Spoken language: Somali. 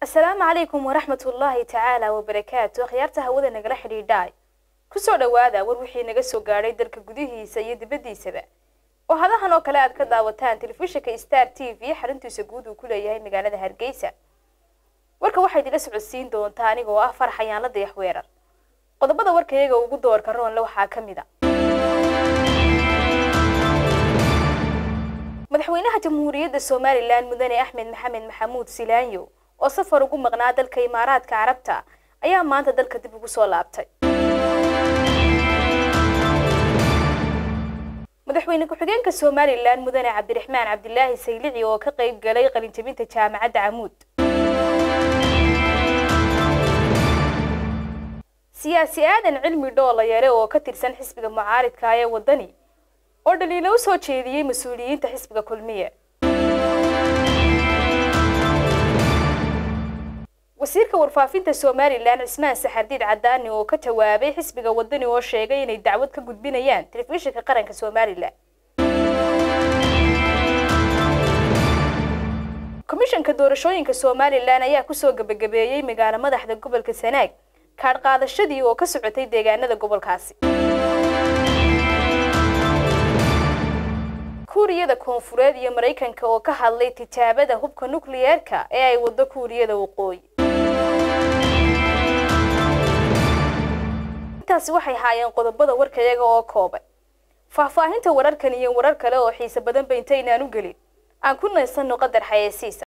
asalaamu calaykum waraxmat ullaahi tacaala wabarakaatu akhyaarta hawada nagala xidhiidhaay kusoo dhowaada war wixii naga soo gaadhay dalka gudihiisa iyo dibaddiisaba oo hadahan oo kale aad ka daawataan telefishinka star t v xaruntiisa guud uu ku leeyahay magaalada hargeysa warka waxaa idinla socodsiin doontaa anigoo ah farax ayaanla dayax weerar qodobada warkayaga ugu doorka roonle waxaa ka mid a madaxweynaha jamhuuriyadda somalilan mudane axmed maxamed maxamuud silaanyo oo safar ugu maqnaa dalka imaaraadka carabta ayaa maanta dalka dib ugu soo laabtay madaxweyne ku-xigeenka somalilan mudane cabdiraxmaan cabdilaahi saylici oo ka qayb galay qalinjabinta jaamacadda camuud siyaasi aadan cilmi dhoolayare oo ka tirsan xisbiga mucaaridka ee waddani oo dhaliilo u soo jeediyey mas-uuliyiinta xisbiga kulmiye wasiirka warfaafinta somalilan cismaan saxardiid cadaani oo ka jawaabay xisbiga waddani oo sheegay inay dacwad ka gudbinayaan telefishinka qaranka somalilan komishanka doorashooyinka somalilan ayaa kusoo gebagabeeyey magaalo madaxda gobolka sanaag kaadh qaadashadii oo ka socotay deegaanada gobolkaasi kuuriyada koonfureed iyo maraykanka oo ka hadlay tijaabada hubka nukliyeerka ee ay waddo kuuriyada waqooyi intaasi waxay haayeen qodobada warkayaga oo kooban faahfaahinta wararkan iyo warar kale oo xiise badanba intaynaan u gelin aan ku naysano qadar xayeysiisa